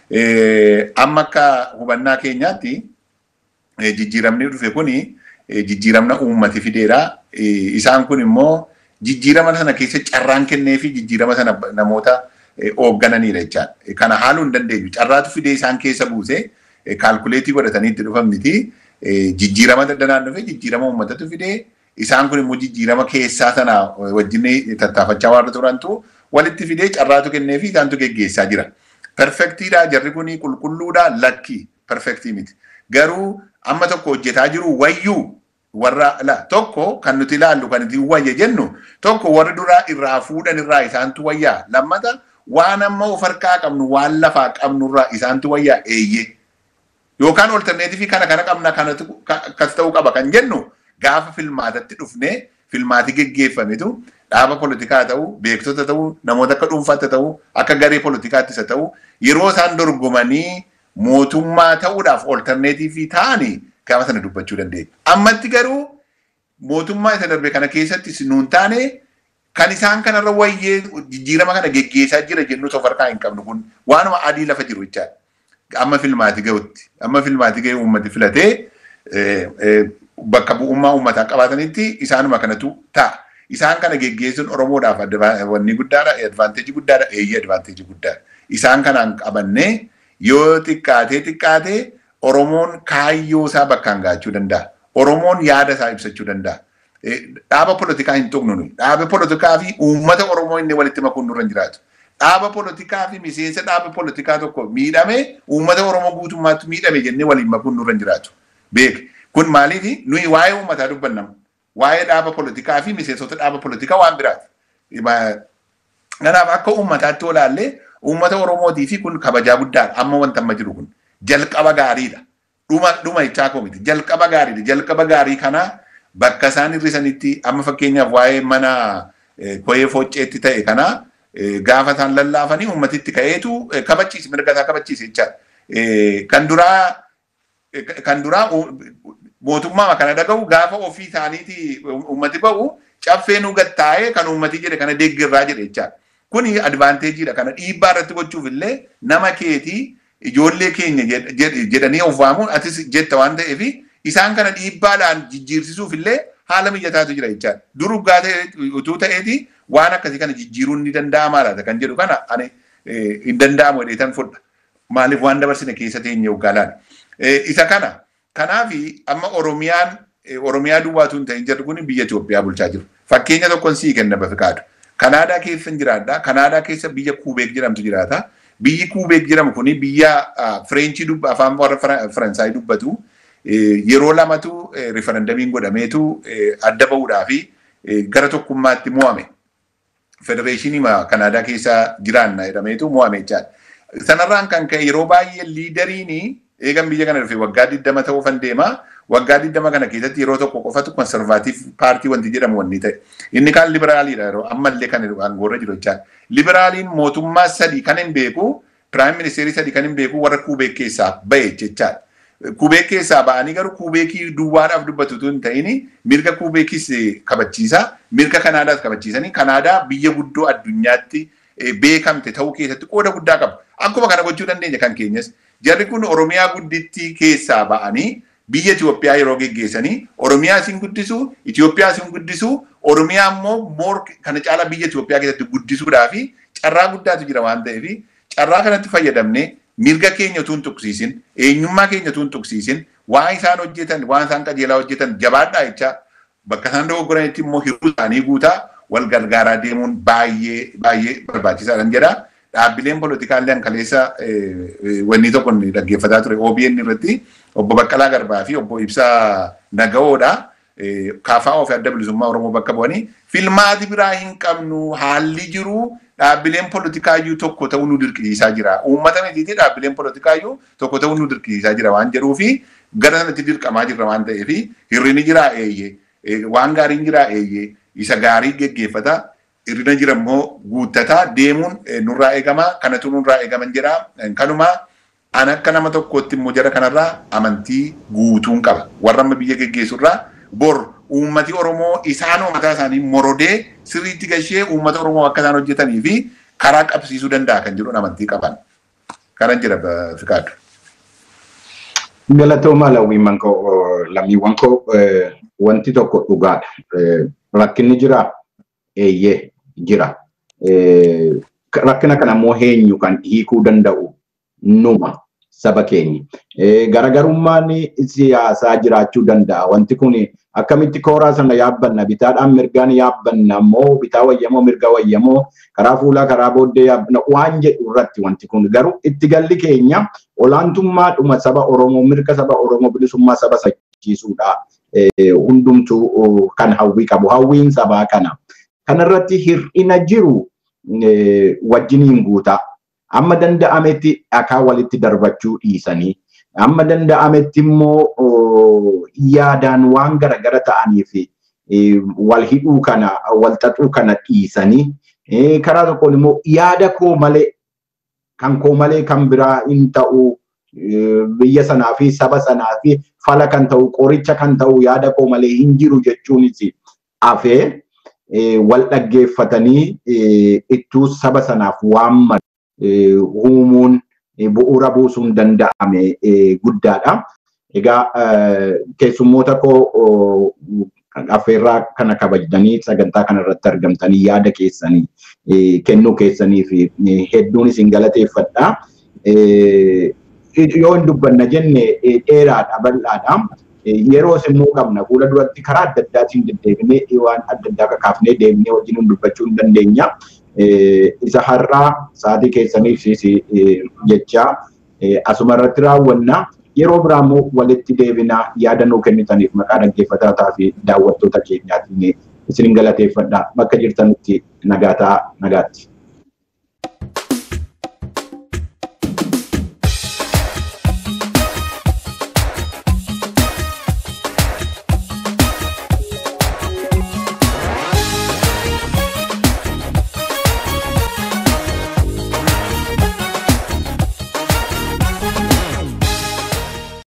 Amma akka hubannaa keenyaatti jijjiiramni dhufe kuni jijjiiramna uummati fideera. Isaan kun immoo jijjiirama sana keessa carraan kennee fi jijjiirama sana namoota hooggananiidha jechaadha. Kana haaluu hin dandeenyu. Carraatu fidee isaan keessa buusee kaalkuleetii godhatanii itti dhufan miti. Jijjiirama daddanaan dhufe jijjiirama uummatatu fidee isaan kun immoo jijjiirama keessaa sana wajjin tattaafachaa waan turantu walitti fidee carraatu kennee fi isaantu geggeessaa jira. Perfektiidha jarri kun qulqulluudha lakki perfektii miti. Garuu amma tokko hojjetaa jiru wayyuu warra la tokko kan nuti ilaallu kan itti wayya jennu tokko warri duraa irraa fuudhan irraa isaantu wayyaa lammata waan amma of harkaa qabnu waan lafaa qabnu irraa isaantu wayyaa eeyyee. yookaan olterneetifii kana kana qabna kanatu akkas ta'uu qaba kan jennu gaafa filmaatatti dhufnee filmaati geggeeffametu dhaaba politikaa ta'uu beektota ta'uu namoota akka dhuunfaatti ta'uu akka garee politikaattis haa ta'uu yeroo isaan dorgomanii mootummaa ta'uudhaaf olterneetifii ta'anii gaafa sana dubbachuu dandeenya. Ammatti garuu mootummaa isa darbe kana keessatti nuun taane kan isaan kanarra wayyee jijjiirama kana geggeessaa jira jennu of harkaa hin qabnu kun waanuma adii lafa jiru jechaadha. amma filmaati ga'utti amma filmaati ga'e uummati filatee bakka bu'ummaa uummataa qabaatanitti isaanuma kanatu ta'a. Isaan kana geggeessuun Oromoodhaaf wanni guddaadha, advaanteejii guddaadha, eeyyee advaanteejii guddaadha. Isaan kanaan qabannee yoo xiqqaatee xiqqaatee Oromoon kaayyoo isaa bakkaan gaachuu danda'a. Oromoon yaada isaa ibsachuu danda'a. Dhaaba polotikaa hin tuqnu nuyi. Dhaaba polotikaa fi uummata Oromoo inni walitti makuun nurra hin jiraatu. dhaaba polotikaa fi miseensa dhaaba polotikaa tokko miidhame uummata Oromoo guutummaatti miidhame jennee waliin makuun nurra hin jiraatu. Beek kun maaliifi nuyi waa'ee uummataa dubbannam. Waa'ee dhaaba polotikaa fi miseensota dhaaba polotikaa waan biraati. Kanaaf akka uummataatti olaallee uummata Oromootii fi kun kabajaa guddaadha. Amma wanta amma jiru kun jalqaba gaariidha. Dhuma dhuma jechaa koo miti. Jalqaba gaariidha. Jalqaba gaarii kana bakka isaan hir'isanitti amma fakkeenyaaf waa'ee mana koyee foocceetti ta'e kanaa gaafa isaan lallaafanii uummatitti ka'eetu kabachiise mirga isaa kabachiise jechaadha. Kan duraa kan duraa mootummaa kana dhaga'u gaafa ofii isaaniiti uummati ba'u caffee nu gattaa'ee kan uummati jedhe kana deeggarraa jedhe jechaadha. Kuni advaanteejiidha. Kana dhiibbaa irratti gochuuf illee nama keetii ijoollee keenya jedhanii of waamuun atis jetta waan ta'eef isaan kana dhiibbaadhaan jijjiirsisuuf illee haala mijataatu jira jechaadha. Dur uggaa utuu ta'eeti waan akkasii kana jijjiiruun ni danda'amaa laata kan jedhu kana ani hin danda'amu jedheetan fudha. Maaliif waan dabarsine keessa teenye uggaalaan. Isa kana kanaafi amma Oromiyaan Oromiyaa duwwaatu hin ta'in jedhu kun biyya Itoophiyaa bulchaa jiru. Fakkeenya tokkoon sii kenna bafiqaadu. Kanaadaa keessa hin jiraadha. Kanaadaa keessa biyya Kuubeek jedhamtu jiraata. Biyyi Kuubeek jedhamu kuni biyya Fireenchii afaan warra Faransaayii dubbatu. Yeroo lamatu rifarandamiin godhameetu adda bahuudhaa fi gara tokkummaatti mo'ame. Federeeshinii Kanaadaa keessa jiraanna jedhameetu mo'ame jechaadha. Sanarraan kan ka'e yeroo baay'ee liidariin eegan biyya kana dhufe waggaa 20 ta'uu fan deema. Waggaa 20 kana keessatti yeroo tokko qofatu konservaatiif paartii wanti jedhamu wanni ta'e. Inni kaan liberaaliidha yeroo ammallee kan aangoorra jiru jechaadha. Liberaaliin mootummaa sadii kan hin beeku, piraayim ministeerii sadii kan hin beeku warra kuubeek keessaa bahe jechaadha. Kubeek keessaa ba'anii garuu kubeekii duwwaadhaaf dubbatu tun ta'ini mirga kubeekis kabachiisa. Mirga Kanaadaas kabachiisanii Kanaadaa biyya guddoo addunyaatti beekamte ta'uu keessatti qooda guddaa qaba. Akkuma kana gochuu dandeenya kan keenyas. Jarri kun Oromiyaa guddittii keessaa ba'anii biyya Itoophiyaa yeroo geggeessanii Oromiyaa isin guddisu, Itoophiyaa isin guddisu, Oromiyaa immoo moor kana caalaa biyya Itoophiyaa keessatti guddisuudhaa fi carraa guddaatu jira waan ta'eef carraa kanatti fayyadamnee mirga keenya utuu hin tuqsiisin, eenyummaa keenya utuu hin tuqsiisin, waan isaan hojjetan, waan isaan qajeelaa hojjetan jabaadhaa jecha bakka isaan dogoggoranitti immoo hir'uu isaanii guutaa wal gargaaraa deemuun baay'ee baay'ee barbaachisaadha jedha. Dhaabbileen poolitikaallee kaleessa wanni tokko dhaggeeffataa ture OBN irratti obbo Baqqalaa Garbaa fi obbo Ibsaa Nagaoodha. Kaafaa ofii adda bilisummaa Oromoo bakka bu'anii filmaati biraa hin qabnu haalli jiru dhaabbileen poolitikaayyuu tokko ta'uu nu dirqisiisaa jira. Uummata mitiitii dhaabbileen poolitikaayyuu tokko ta'uu nu dirqisiisaa jira waan jedhuu fi gara sanatti dirqamaa jirra waan ta'eef hirrini jiraa eeyyee waan gaariin jiraa eeyyee isa gaarii geggeeffata hirrina jira immoo guuttataa deemuun nurraa eegama kanatu nurraa eegaman jedha kanumaa an akka nama tokkootti immoo jara kanarraa amantii guutuun qaba warra amma biyya geggeessurraa bor uummati Oromoo isaan mataa isaanii morodee sirriitti gashee uummata Oromoo akka isaan hojjetanii fi karaa qabsiisuu danda'a kan jedhuun amantii qaban. Kanan jira Fikaaddu. Galatooma lammiiwwan koo lammiiwwan koo wanti tokko dhugaadha. Rakkinni jira eeyyee jira. Rakkina kana immoo eenyu kan hiikuu danda'u numa saba keenya. Garagarummaan siyaasaa jiraachuu danda'a. Wanti kun akkamitti kooraa sana yaabbanna bitaadhaan mirgaan yaabbanna immoo bitaa wayyamoo mirga wayyamoo karaa fuulaa karaa booddee yaabbanna waan jedhu irratti wanti kun garuu itti galli keenya olaantummaadhuma saba Oromoo mirga saba Oromoo bilisummaa saba sachiisuudha. Hundumtuu kan hawwii qabu hawwiin sabaa kana. Kanarratti hir'ina jiru wajjiniin guutaa. Amma danda'ametti dhakaa walitti darbachuu dhiisanii amma danda'ametti immoo yaadaan waan garagara ta'anii fi wal hidhuu kana wal xaxuu kana dhiisanii karaa tokkoon immoo yaada koo malee kan koo malee kan biraa hin ta'u biyya sanaa fi saba sanaa fi fala kan ta'u qoricha kan ta'u yaada koo malee hin jiru jechuunis afee wal dhaggeeffatanii ittuu saba sanaaf waan uumuun bu'uura buusuun danda'ame guddaadha. Egaa keessummoota koo affeerraa kana kabajanii sagantaa kana irratti argamtanii yaada keessanii kennuu keessanii fi hedduun isin galateeffadha. Yoo hin dubbanna jenne dheeraadha bal'aadha. Yeroo immoo qabna fuula duratti karaa adda addaatiin deddeebinee waan adda addaa kakaafnee deemnee wajjin dubbachuu hin dandeenya. isa har'aa sa'aatii keessaniif jecha asuma irratti raawwanna. Yeroo biraa immoo walitti deebinaa yaada nuu kennitaniif maqaa dhaggeeffataa fi daawwattoota keenyaatiin isin galateeffadha. Bakka jirtanitti nagaataa nagaatti.